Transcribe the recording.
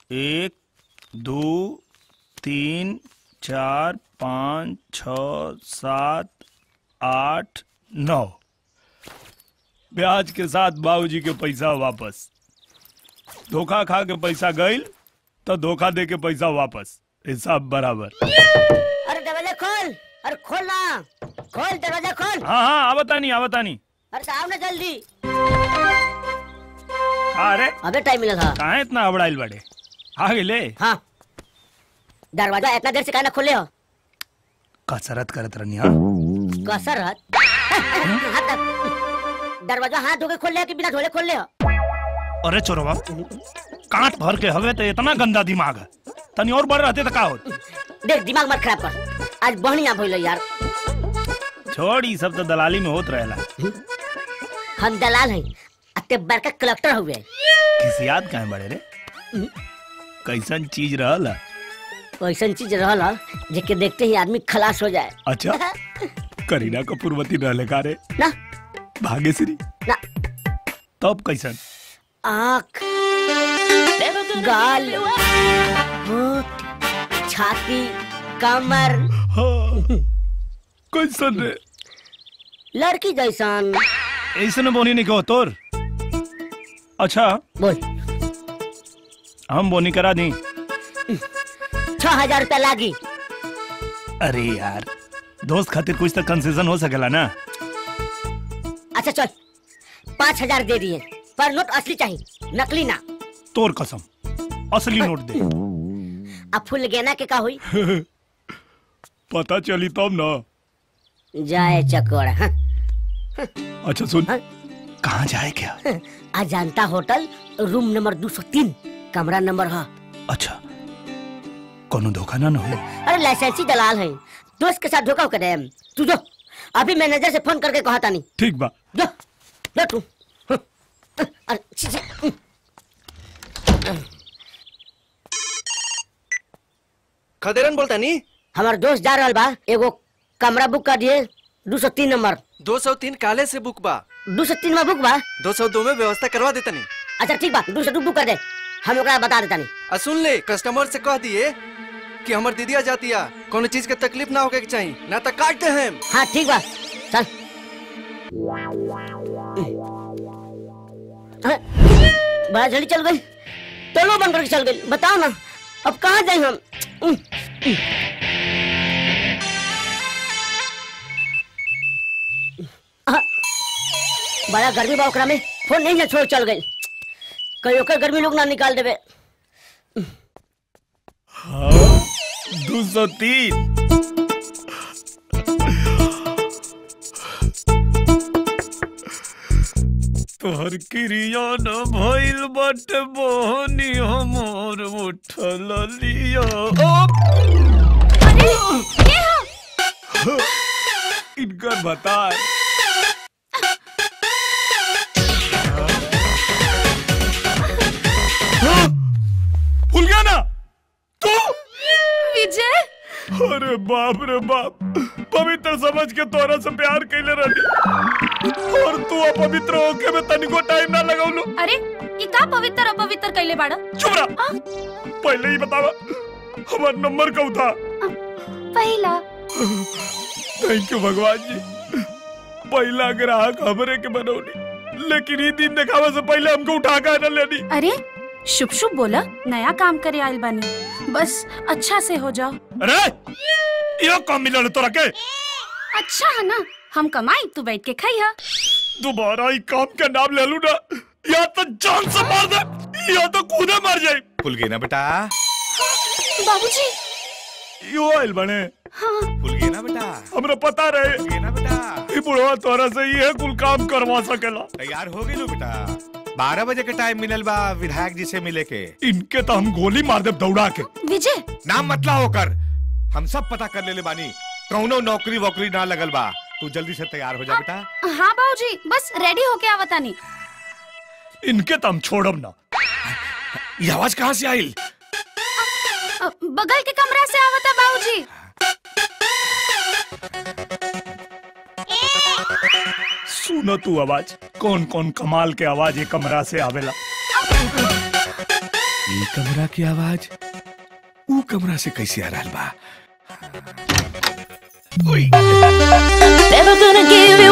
एक दो तीन चार पाँच छ सात आठ नौ ब्याज के साथ बाबूजी के पैसा वापस धोखा खा के पैसा गईल तो धोखा दे के पैसा वापस हिसाब बराबर अरे दरवाजा खोल अरे खोल ना खोल दरवाजा खोल हाँ हाँ आवता नहीं आवता नहीं अरे आओ ना जल्दी अरे अबे टाइम मिला था कहाँ इतना अबड़ाइल बड़े आ गेले हाँ दरवाजा इतना देर से कहना खोले हो कसरत करत रहनी हाँ कसर हाथ हाथ तक। दरवाजा हाथ धो के खोल ले कि बिना धोले खोल ले हो अरे चोरवा कांट भर के हवे तो इतना गंदा दिमाग है तनी और बड़ रहते तो का होत देख दिमाग मत खराब कर आज बढ़िया भइल यार छोड़ ई सब तो दलाली में होत रहेला हम दलाल हैं अते बड़का कलेक्टर हुए किसी याद काहे बड़े रे कैसन चीज रहल है? ऐसन चीज रहल ह, जेके देखते ही आदमी खलास हो जाए अच्छा करीना कपूरवती रहले का रे ना भाग्यश्री ना तब कैसन आँख गाल होठ छाती कमर हाँ, कैसन रे लड़की जैसन ऐसन बोनी नहीं कहो तोर अच्छा बोल हम बोनी करा दी छह हजार रुपया लागी अरे यार दोस्त खातिर कुछ तो कंसेशन हो सकेला ना अच्छा चल पाँच हजार दे दिए पर नोट असली चाहिए नकली ना तोर कसम असली नोट दे अब फुल गेना के का हुई पता चली तब ना जाए चकोर हाँ, अच्छा सुन हाँ? कहाँ जाए क्या अजांता होटल रूम नंबर दो सौ तीन कमरा नंबर है अच्छा कोनो धोखा ना न हो अरे लाइसेंसी दलाल है दोस्त के साथ धोखा करे तू जो अभी मैनेजर से फोन करके कहा था नहीं ठीक बा जो जो तू अरे, छी, छी, खदेरन बोलता नी हमार दोस्त जा रहल बा एगो कमरा बुक कर दिए दो सौ तीन नंबर दो सौ तीन काले से बुक बा दो सौ तीन में बुक बा दो सौ दो में व्यवस्था करवा देता नी अच्छा ठीक बा दो सौ दो बुक कर दे हम ओकरा बता देता नहीं आ सुन ले कस्टमर से कह दिए कि हमर दीदिया जातिया कोनो चीज के तकलीफ ना होके के चाहिए ना तो काट दे हम हाँ ठीक बा चल हाँ, बड़ा जल्दी चल गई टोलो बंद करके चल गई बताओ ना अब कहाँ जाए हम उम, उम। हाँ, बड़ा गर्मी बा ओकरा में फोन नहीं ना छोड़ चल गई कहीं ओकर गर्मी लोग ना निकाल देवे दो सौ तीन तोहर क्रिया न भइल बट बहनी हमर उठल लिया इनकर बता भूल गया ना तू विजय अरे बाप रे बाप पवित्र समझ के तोरा से प्यार कैले रही और तू अपवित्र होके में तनिको टाइम ना लगौलू अरे ये का पवित्र अपवित्र कैले बाड़ा चुप रहा पहले ही बतावा हमारा नंबर कब था पहला थैंक यू भगवान जी पहला ग्राहक हमरे के बनौली लेकिन ये दिन दिखावे से पहले हमको उठा कर न लेनी अरे शुभ शुभ बोला नया काम करे आयल बानी बस अच्छा से हो जाओ अरे यो काम मिलल तोरा के अच्छा है ना हम कमाई तू बैठ के खाई हा दोबारा ई काम का नाम ले लू ना या तो जान से मार दे या तो खुदे मर जाए फूल गई ना बेटा बाबूजी यो आइल बने हाँ फूल गई ना बेटा हमरा पता रहे फूल गई ना बेटा ई बुढ़वा तोरा से ये कुल काम करवा सकेला तैयार हो गई लो बेटा बारह बजे के टाइम मिलल बा विधायक जी से मिले के इनके तो हम गोली मार दे दौड़ा के विजय नाम मतला होकर हम सब पता कर लेले बानी कौनो नौकरी वोकरी ना लगल बा तू जल्दी से तैयार हो जा बेटा हाँ बाबूजी बस रेडी होके आवता नहीं इनके तो हम छोड़ब ना ये आवाज कहाँ से आई बगल के कमरा से आवता बाबूजी सुनो तू आवाज कौन कौन कमाल के आवाज ये कमरा से आवेला ये कमरा की आवाज ऊ कमरा से कैसे आ रहा बा ओए Never gonna give you